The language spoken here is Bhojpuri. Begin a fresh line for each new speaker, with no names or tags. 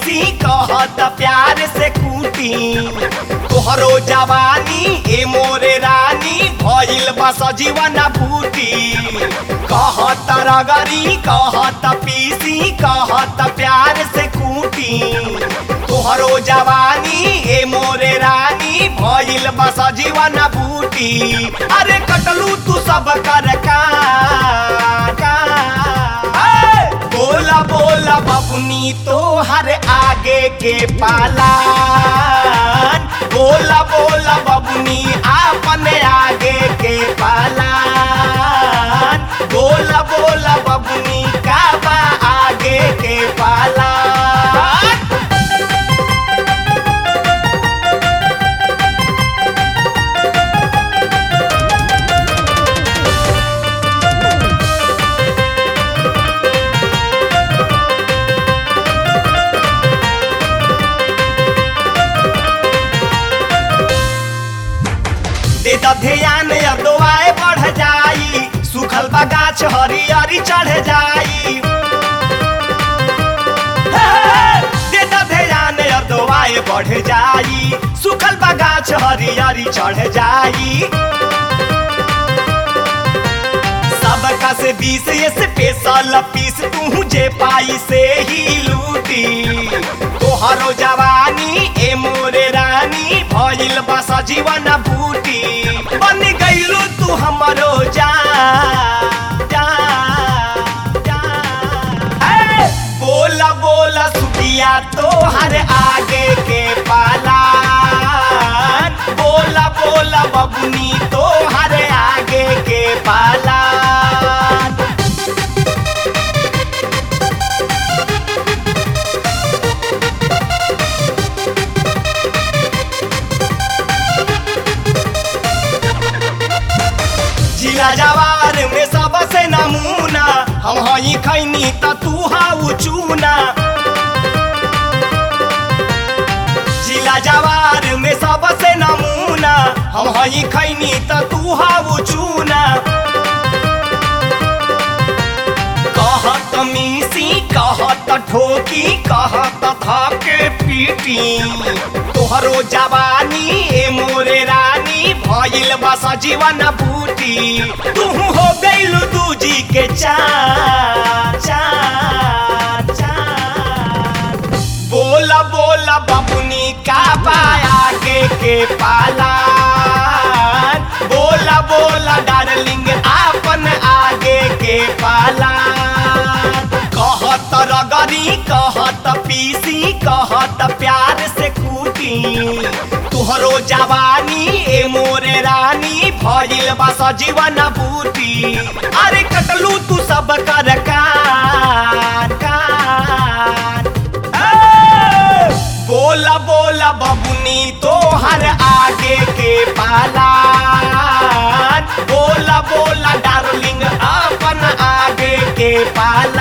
पीसी कहत प्यार से कूटी तोहरो जवानी ए मोरे रानी भइल बस जीवन बूटी कहत रगरी कहत पीसी कहत प्यार से कूटी तोहरो जवानी ए मोरे रानी भइल बस जीवन बूटी अरे कटलू तू सब कर का का ए, बोला बोला बबुनी तो हर आगे के पालान बोला बोला बबुनी आपन आगे के पालान बोला बोला बबुनी का बा आगे के पालान दे द ध्यान अदवाए बढ़ जाई सुखल बगाछ हरियरी चढ़ जाई हे, दे द ध्यान अदवाए बढ़ जाई सुखल बगाछ हरियरी चढ़ जाई सबका से बीस स्पेशल पीस तू जे पाई से ही लूटी तोहरो जवानी ए मोरे रानी भइल बस जीवन बूटी बन गइलू तू हमरो जान जान जान हे, बोला बोला सुखिया तोहर आगे के पालान बोला बोला बबुनी तोहर आगे के पालान जिला जवार में सबसे नमूना हम हई खैनी त तू हाउ चूना जिला जवार में सबसे नमूना हम हई खैनी त तू हाउ चूना कहत मीसी कहत ठोकी कहत थके पीटी तोहरो जवानी ए मोरे रानी भइल बस जीवन बूटी तू हो गइल दूजी के चार चार चार बोला बोला बबुनी का पाया के के पालान बोला बोला डार्लिंग आपन आगे के पालान कहत रगरी कहत पीसी कहत प्यार से कूटी तुहरो जवानी ए मोरे रानी भइल बस जीवन बूटी अरे कटलू तू सब कर कान कान ए, बोला बोला बबुनी तो हर आगे के पालान बोला बोला डार्लिंग अपन आगे के पालान